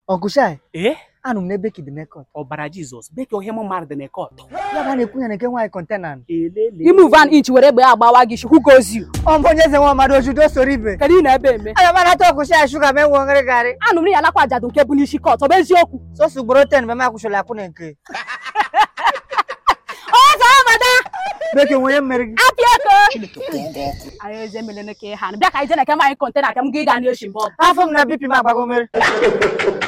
ọgụshai ee anụ m n'ebe kid nekọt ọbara jizọs bekee ohe m mmadụ dị n'ekọt ya bụ a na-ekwu ya na nke nwaanyị kọntena elele ime van inch were egbe agbawa gị who goes you ọ mbụ onye eze nwa mmadụ ojudo soro ibe kedu ị na-ebe eme anya m anata ọgụshai shuga ma enwe ngịrị garị anụ m ya alakwa ajadu nke bụ n'isi kọt ọ bụ eziokwu sosu gboro ten mgbe m akwụsịrị akwụ na nke ọzọ mada beke onye mmeri gị apịa ego anyị eze melene ka ị ha bịa ka anyị je na nke nwaanyị kọntena ka m ga ịga n'echi mbọ afọ m na bipi m agbago mmeri